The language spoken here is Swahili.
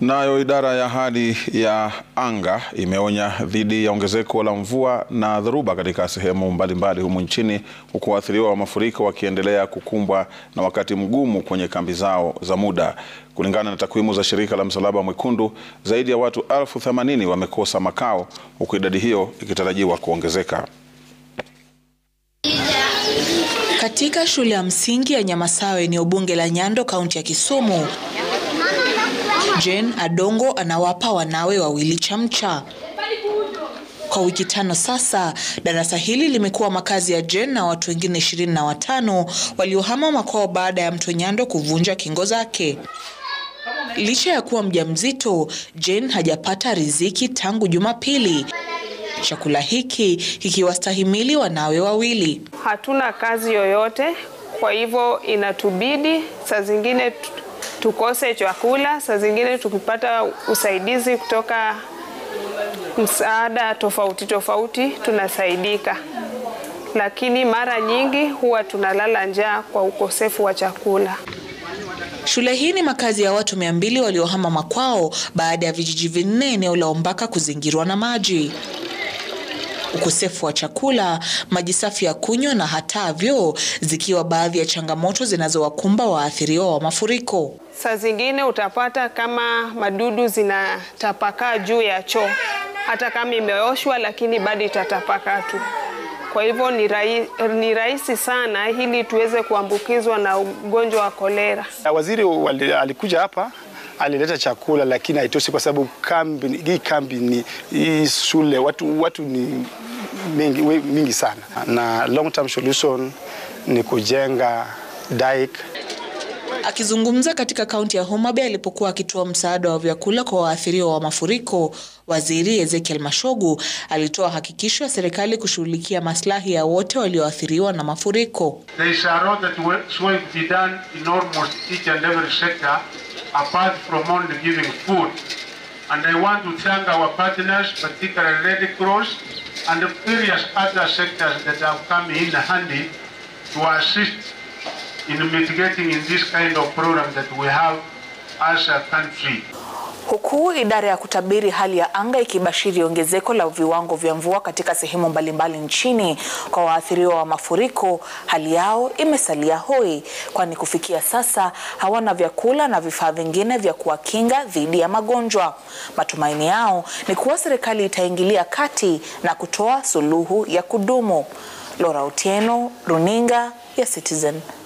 Nayo idara ya hali ya anga imeonya dhidi ya ongezeko la mvua na dhoruba katika sehemu mbalimbali humu nchini huku waathiriwa wa mafuriko wakiendelea kukumbwa na wakati mgumu kwenye kambi zao za muda. Kulingana na takwimu za shirika la Msalaba Mwekundu, zaidi ya watu elfu themanini wamekosa makao huku idadi hiyo ikitarajiwa kuongezeka. Katika shule ya msingi ya Nyamasawe, eneo bunge la Nyando, kaunti ya Kisumu, Jane Adongo anawapa wanawe wawili chamcha. Kwa wiki tano sasa, darasa hili limekuwa makazi ya Jane na watu wengine ishirini na watano waliohama makwao baada ya mto Nyando kuvunja kingo zake. Licha ya kuwa mjamzito, Jane hajapata riziki tangu Jumapili, chakula hiki kikiwastahimili wanawe wawili. Hatuna kazi yoyote, kwa hivyo inatubidi saa zingine tukose chakula, saa zingine tukipata usaidizi kutoka msaada tofauti tofauti tunasaidika, lakini mara nyingi huwa tunalala njaa kwa ukosefu wa chakula. Shule hii ni makazi ya watu mia mbili waliohama makwao baada ya vijiji vinne eneo la Ombaka kuzingirwa na maji. Ukosefu wa chakula, maji safi ya kunywa na hata vyoo zikiwa baadhi ya changamoto zinazowakumba waathiriwa wa mafuriko. Saa zingine utapata kama madudu zinatapakaa juu ya choo, hata kama imeoshwa, lakini bado itatapakaa tu. Kwa hivyo ni, rahi, ni rahisi sana ili tuweze kuambukizwa na ugonjwa wa kolera. Waziri wali, alikuja hapa alileta chakula lakini haitoshi kwa sababu kambi, hii kambi ni hii shule watu, watu ni mingi, mingi sana, na long term solution ni kujenga dike. Akizungumza katika kaunti ya Homa Bay alipokuwa akitoa msaada wa vyakula kwa waathiriwa wa mafuriko, Waziri Ezekiel Mashogu alitoa hakikisho ya serikali kushughulikia maslahi ya wote walioathiriwa na mafuriko. apart from only giving food. And I want to thank our partners, particularly Red Cross and the various other sectors that have come in handy to assist in mitigating in this kind of program that we have as a country. Huku idara ya kutabiri hali ya anga ikibashiri ongezeko la viwango vya mvua katika sehemu mbalimbali nchini kwa waathiriwa wa mafuriko, hali yao imesalia hoi, kwani kufikia sasa hawana vyakula na vifaa vingine vya kuwakinga dhidi ya magonjwa. Matumaini yao ni kuwa serikali itaingilia kati na kutoa suluhu ya kudumu. Laura Otieno, Runinga ya Citizen.